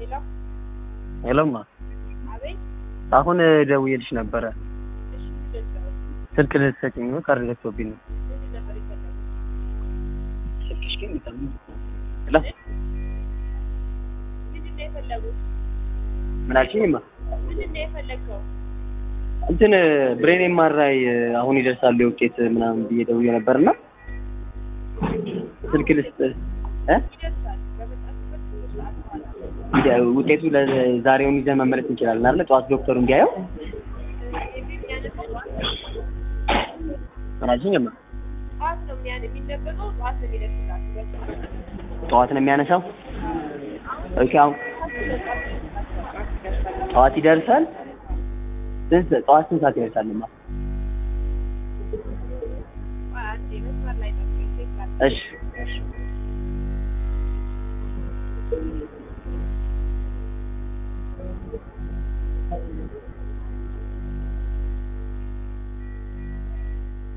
ሄሎ ሄሎማ አቤት። አሁን ደውዬልሽ ነበረ እሺ ምንድን ነው ስልክ ልትሰጪኝ ነው ካርድ ዘግቶብኝ ነው ምንድን ነበር የፈለጉት? ስልክሽ ግን ሄሎ ምንድን ነው የፈለጉት? ምን አልሽኝማ ምንድን ነው የፈለግከው? እንትን ብሬን ኤምአርአይ አሁን ይደርሳል የውጤት ምናምን ብዬ ደውዬ ነበርና ስልክ ልስጥ እ ይደርሳል በመጣችበት ሰዓት በኋላ እንዲ- ውጤቱ ለዛሬውን ይዘን መመለስ እንችላለን አይደል? ጠዋት ዶክተሩ እንዲያየው የሚያነበው ምን አልሽኝማ ጠዋት ነው የሚያን የሚነበበው ጠዋት ነው የሚደርስላችሁ በሰዓት ጠዋት ነው የሚያነሳው ኦኬ አሁን ጠዋት ይደርሳል ስንት ጠዋት ስንት ሰዓት ይደርሳልማ አንዴ መስመር ላይ ጠብቀኝ ቼክ ላድርግ። እሺ እሺ